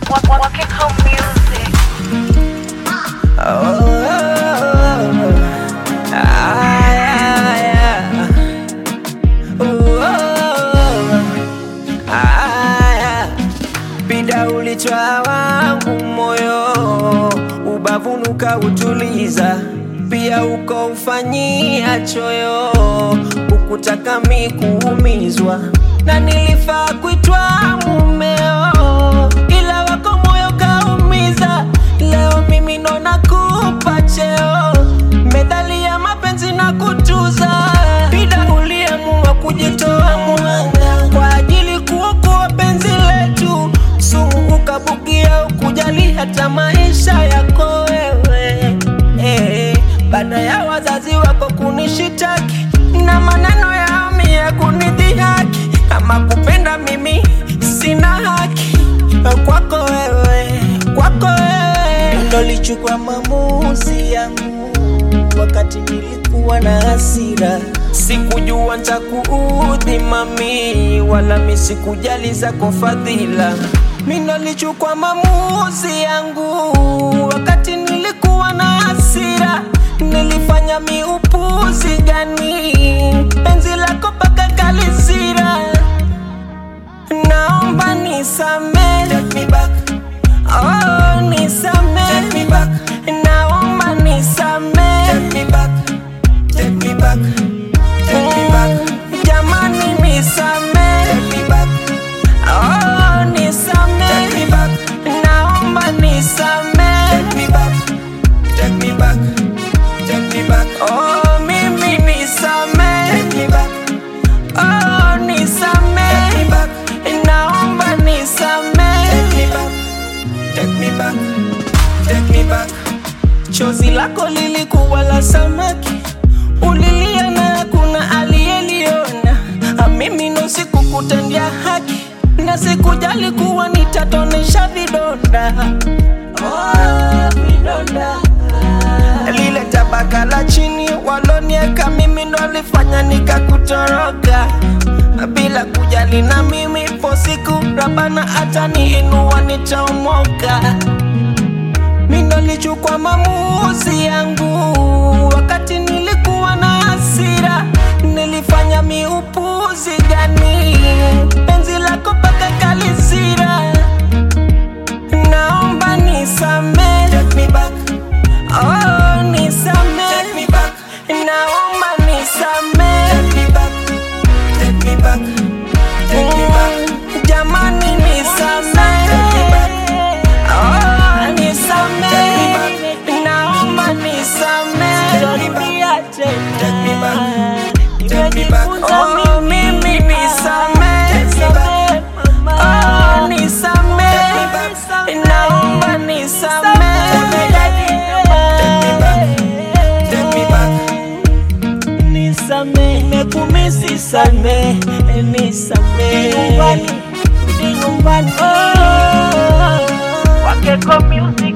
Wakiko Music. Pida ulitwa wangu moyo, ubavuni ukautuliza, pia ukaufanyia choyo, ukutaka mi kuumizwa, na nilifaa kuitwa mumeo, ila wako moyo kaumiza. Leo mimi ndo nakupa cheo, medali ya mapenzi na kutuza. Pida uliamua kujitoa mwanga kwa ajili kuokoa penzi letu, sumu ukabugia, ukujali hata maisha yako wewe eh, baada ya wazazi wako kunishitaki na maneno ya mia kunidhihaki, kama kupenda mimi sina haki kwako wewe, kwako wewe ndo lichukua maamuzi yangu wakati nilikuwa na hasira, sikujua ntakuudhi mami, wala mi sikujali zako fadhila. Mi ndo lichukua maamuzi yangu wakati nilikuwa na hasira, nilifanya mi upuzi gani? Penzi lako paka kalisira, naomba nisamee, take me back. Oh, nisamee, take me back. Naomba nisamee, take me back, take me back, take me back. Jamani nisamee, take me back. Oh, nisamee, take me back. Naomba nisamee, take me back, take me back, take me back. Oh, mimi nisamee, take me back. Oh, nisamee, take me back. Naomba nisamee, take me back. Take me back, take me back. Chozi lako lilikuwa la samaki, ulilia na kuna aliyeliona. Ah, Mimi ndo sikukutendia haki na sikujali kuwa nitatonesha vidonda. Oh, vidonda lile tabaka la chini walonieka mimi ndo lifanya nikakutoroka bila kujali na mimi po siku rabana hata niinua nitaomoka mi ndo lichukua maamuzi yangu wakati nilikuwa na hasira nilifanya miupuzi gani penzi lako paka kalisira naomba nisamee take me back Oh, nisamee. Take me back. Naomba nisamee. Take me back. Take me back. Take me back. Jamani nisamee. Take me back. Oh, nisamee. Naomba nisamee. Take me back. Take me back. Oh, mimi nisamee. Take me back. Oh, nisamee. Naomba nisamee. Take me back. Nisame, nimekumisi same, nisame nyumbani, rudi nyumbani. Wakiko Music.